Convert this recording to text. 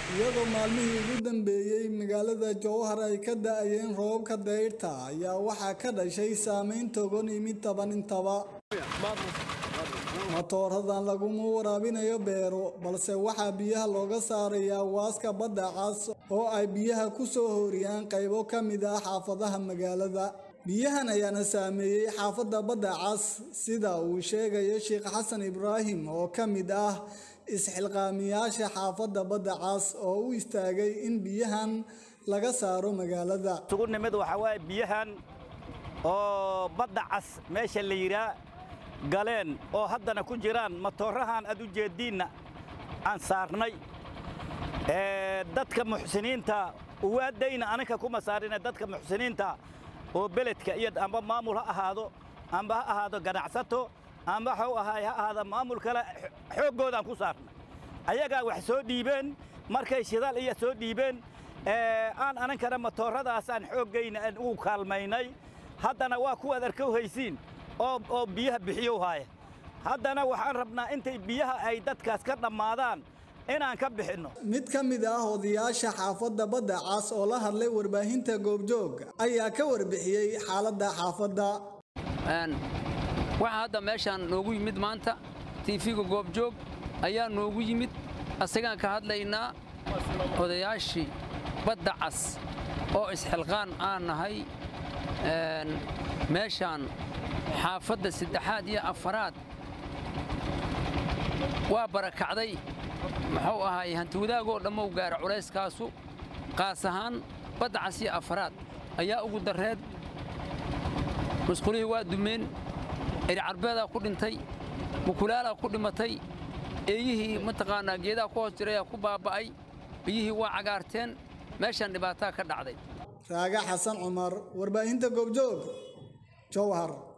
iyadoo maalmihii ugu dambeeyey magaalada jowhar ay ka da-ayeen roobabka dayrta ayaa waxaa ka dhashay saameyn togan imid taban intaba matooradan laguma waraabinayo beero balse waxaa biyaha looga saarayaa waaska badda cas oo ay biyaha ku soo horiyaan qaybo ka mid ah xaafadaha magaalada biyahan ayaana saameeyey xaafadda badda cas sida uu sheegayo sheekh xasan ibraahim oo ka mid ah isxilqaamiyaasha xaafadda badda cas oo u istaagay in biyahan laga saaro magaalada isugu nimid waxaa waaye biyahan oo badda cas meesha la yidhaa galeen oo haddana ku jiraan matoorahan aad u jeeddiinna aan saarnay dadka muxsiniinta uwaadayna aninka kuma saarina dadka muxsiniinta oo beledka iyo amba maamul ha ahaado amba ha ahaado ganacsato amba waxuu ahaay ha ahaada maamul kale xooggoodaan ku saarnay ayagaa wax soo dhiibeen markay shidaal iyo soo dhiibeen aan aninkana matooradaasaan xooggayna aan ugu kaalmaynay haddana waa kuwaad arkow haysiin oo biyaha bixiyow haaya haddana waxaan rabnaa intay biyaha ay dadkaas ka dhammaadaan inaan ka bixinno mid ka mid ah odayaasha xaafadda badda cas oo la hadlay warbaahinta goobjoog ayaa ka warbixiyey xaaladda xaafadda waxaa hadda meeshaan noogu yimid maanta tiifiga goobjoog ayaa noogu yimid asagaan ka hadlaynaa odayaashii badda cas oo isxilqaan aan nahay meeshaan xaafadda saddexaad iyo afaraad waa barakacday muxuu ahaay hantiwadaagoo dhammow gaara culayskaasu qaas ahaan badda cas iyo afaraad ayaa ugu darreed musqulihii waa dumeen cidhicarbeedaa ku dhintay mukulaalaa ku dhimatay eeyihii mataqaannaa geedaha ku hoos jirayaa ku baabba'ay biyihii waa cagaarteen meeshaan dhibaataa ka dhacday raaga xasan cumar warbaahinta goobjoog jowhar